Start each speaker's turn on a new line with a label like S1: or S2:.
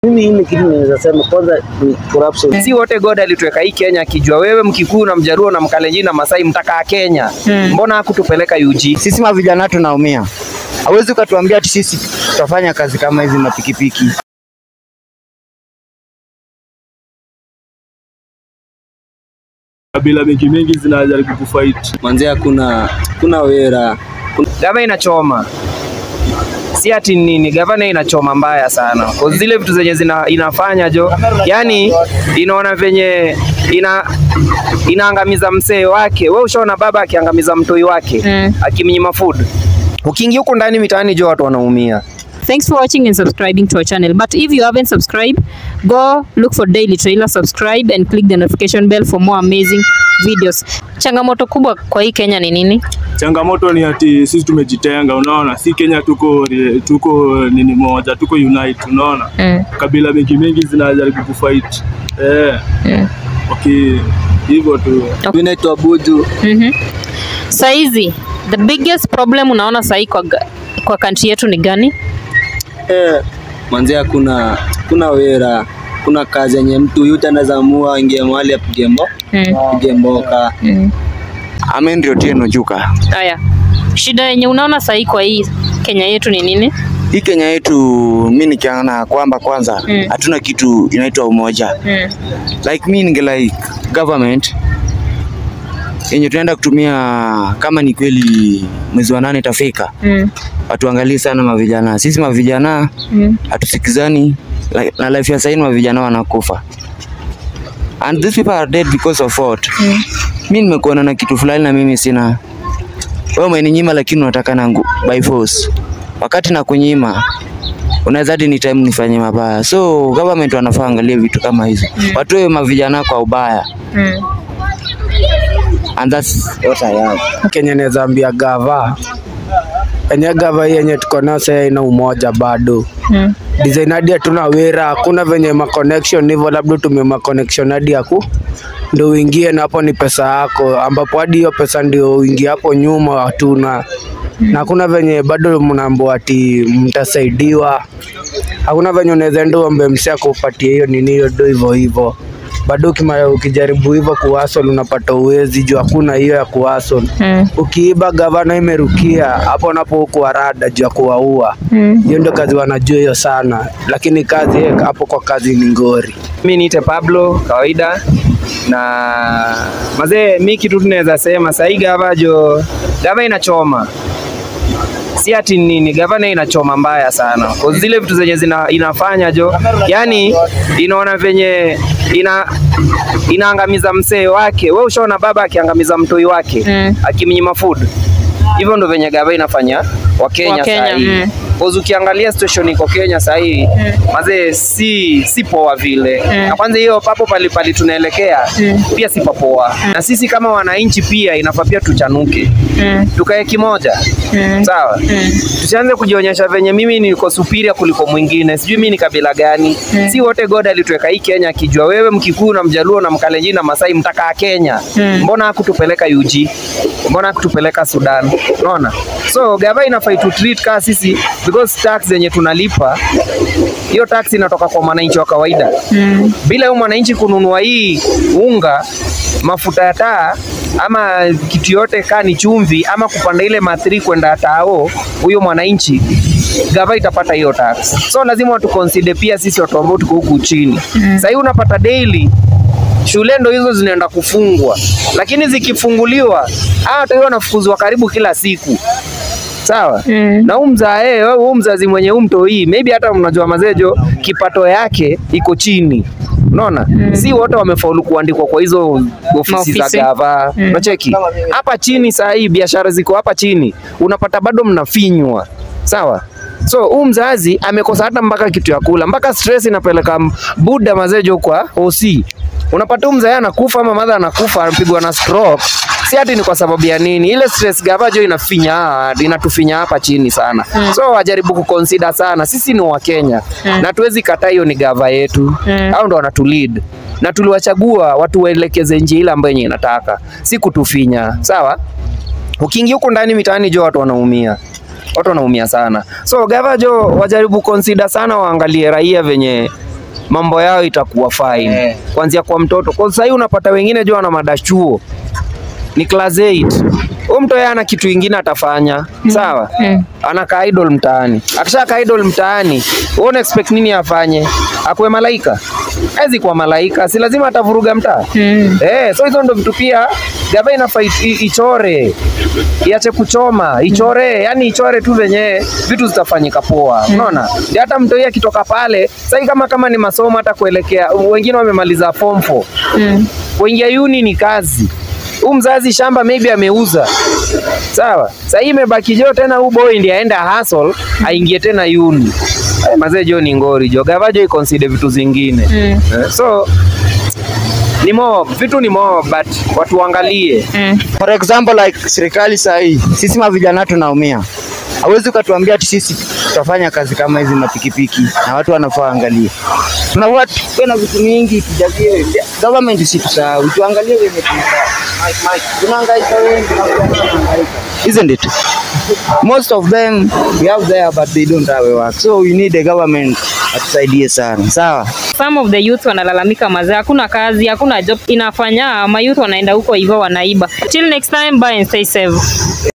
S1: Mimi ile kitu naweza sema kwanza ni corruption.
S2: Si wote God alituweka hii Kenya akijua wewe Mkikuyu na Mjaruo na Mkalenjin na Masai mtakaa Kenya. Mbona hakutupeleka UG?
S3: Sisi mavijana tunaumia, hawezi ukatuambia ati sisi tutafanya kazi kama hizi mapikipiki.
S4: kabila mingi mingi zinajaribu kufight.
S5: Manze hakuna kuna wera.
S2: Gava inachoma. Si ati nini, gavana inachoma mbaya sana. Kwa zile vitu zenye zina, inafanya jo, yani inaona venye ina inaangamiza msee wake. Wewe ushaona baba akiangamiza mtoi wake
S6: Mm.
S2: akimnyima food. Ukiingia huko ndani mitaani jo, watu wanaumia.
S6: Thanks for watching and subscribing to our channel. But if you haven't subscribed, go look for Daily Trailer, subscribe and click the notification bell for more amazing videos. Changamoto kubwa kwa hii Kenya ni nini?
S4: Changamoto ni ati sisi tumejitenga, unaona, si Kenya tuko tuko nini moja, tuko unite, unaona,
S6: Mm.
S4: kabila mingi mingi zinajaribu kufight eh,
S6: Mm.
S4: okay, hivyo tu.
S5: Mimi naitwa Buju.
S6: Mhm. Saizi, the biggest problem unaona sahi kwa, ga- kwa country yetu ni gani?
S5: Eh, manze hakuna kuna wera. Kuna kazi yenye mtu yote anaweza amua ingie mahali apige mbo,
S6: Mm.
S5: apige mboka.
S6: Mm.
S3: Amen ndio Otieno Chuka.
S6: Haya, shida yenye unaona sahi kwa hii Kenya yetu ni nini?
S3: Hii Kenya yetu mi nikiana kwamba kwanza
S6: Mm.
S3: hatuna kitu inaitwa umoja.
S6: Mm.
S3: Like mi ninge like government yenye tunaenda kutumia kama ni kweli mwezi wa nane itafika,
S6: Mm.
S3: watuangalie sana mavijana. Sisi mavijana
S6: Mm.
S3: hatusikizani like, na life ya sahii mavijana wanakufa and these people are dead because of what
S6: Mm.
S3: mi nimekuona na kitu fulani na mimi sina wewe umeninyima lakini unataka nangu by force wakati na kunyima unaweza hadi ni time nifanye mabaya so government wanafaa angalie vitu kama hizo watoe mavijana kwa ubaya
S6: Mm.
S3: and that's what I have.
S7: Kenya naweza ambia gava enye gava hii yenye tuko nayo sasa ina umoja bado
S6: Mm.
S7: design hadi hatuna wera, hakuna venye ma connection hivyo, labda tumie ma connection hadi yaku ndio uingie na hapo ni pesa yako, ambapo hadi hiyo pesa ndio uingie hapo nyuma hatuna na hakuna venye bado mnaambiwa ati mtasaidiwa. Hakuna venye unaweza enda uombe msee akupatie hiyo nini hiyo do hivyo hivyo bado ukima- ukijaribu hivyo kuhasol unapata uwezi juu hakuna hiyo ya kuhasol.
S6: Mm.
S7: Ukiiba gavana imerukia hapo napo huku warada juu ya kuwaua.
S6: Mm.
S7: Hiyo ndio kazi wanajua hiyo sana, lakini kazi eh, hapo kwa kazi ni ngori.
S2: Mi niite Pablo kawaida na mazee, mi kitu tunaweza sema sahii gava jo, gava inachoma si ati nini, gavana inachoma mbaya sana kwa zile vitu zenye zina, inafanya jo, yani inaona venye ina inaangamiza msee wake. We ushaona baba akiangamiza mtoi wake
S6: Mm.
S2: akimnyima food, hivyo ndo venye gava inafanya Wakenya
S6: Wakenya,
S2: sahii
S6: mm.
S2: Cause ukiangalia situation iko Kenya sahii mazee, si si poa vile na kwanza hiyo papo pali pali tunaelekea pia si papoa na sisi kama wananchi pia inafaa pia tuchanuke
S6: Mm.
S2: tukae kimoja sawa tusianze kujionyesha venye mimi niko superior kuliko mwingine sijui mimi ni kabila gani si wote God alituweka hii Kenya akijua wewe Mkikuyu na Mjaluo na Mkalenjin na Masai mtakaa Kenya mbona hakutupeleka UG mbona hakutupeleka Sudan unaona so gava inafai tu treat kama sisi because tax zenye tunalipa hiyo tax inatoka kwa mwananchi wa kawaida bila huyu mwananchi kununua hii unga mafuta ya taa ama kitu yote kaa ni chumvi ama kupanda ile mathiri kwenda tao, huyo mwananchi gava itapata hiyo tax. So lazima watu consider pia sisi watu ambao tuko huku chini. Sasa hii unapata daily shule ndo hizo zinaenda kufungwa, lakini zikifunguliwa hawa watu wanafukuzwa karibu kila siku sawa
S6: Mm.
S2: na huu mzae huu mzazi mwenye huu mto hii maybe hata mnajua mazejo kipato yake iko chini unaona si wote wamefaulu kuandikwa kwa hizo ofisi za
S6: Maofisi.
S2: gava
S6: Mm.
S2: unacheki hapa chini saa hii biashara ziko hapa chini unapata bado mnafinywa sawa so huu mzazi amekosa hata mpaka kitu ya kula mpaka stress inapeleka m- buda mazejo kwa OC unapata huu mzae anakufa ama madha anakufa anapigwa na stroke si ati ni kwa sababu ya nini ile stress gavajo inafinya inatufinya hapa chini sana so wajaribu kuconsider sana sisi ni wakenya na tuwezi kataa hiyo ni gava yetu
S6: Mm.
S2: au ndo wanatulead na tuliwachagua watu waelekeze njia ile ambayo yenye inataka si kutufinya sawa ukiingia huko ndani mitaani jo watu wanaumia watu wanaumia sana so gava jo wajaribu consider sana waangalie raia venye mambo yao itakuwa fine
S3: Eh.
S2: kuanzia kwa mtoto. Kwa sasa hii unapata wengine jua wana madachuo ni class 8 huyu mtu yeye ana kitu ingine atafanya sawa
S6: Mm.
S2: anakaa idol mtaani akishakaa idol mtaani wewe una expect nini afanye akuwe malaika hawezi kuwa malaika si lazima atavuruga mtaa
S6: Mm.
S2: Eh, so hizo ndo vitu pia gava inafaa i- i- ichore iache kuchoma ichore yani ichore tu venye vitu zitafanyika poa unaona ndio hata mtoi akitoka pale sasa kama kama ni masomo hata kuelekea wengine wamemaliza form 4
S6: Mm.
S2: kuingia uni ni kazi huu mzazi shamba maybe ameuza sawa sasa hii imebaki jo tena huu boy ndiye aenda hustle aingie tena uni Eh, mazee jo ni ngori jo gava jo iconsider vitu zingine
S6: Mm.
S2: Eh, so ni mob vitu ni mob but watu waangalie
S6: Mm.
S3: For example like serikali saa hii sisi mavijana tunaumia. Hawezi ukatuambia ati sisi tutafanya kazi kama hizi mapikipiki na watu wanafaa angalie. Tunafaa tuwe na vitu mingi tujazie government isitusahau, tuangalie wenye tunafaa. Tunahangaika wengi na tunahangaika. Isn't it? Most of them we have there but they don't have a work. So we need the government atusaidie sana. Sawa?
S6: Some of the youth wanalalamika mazee, hakuna kazi, hakuna job inafanya, mayouth wanaenda huko hivyo wanaiba. Till next time, bye and stay safe.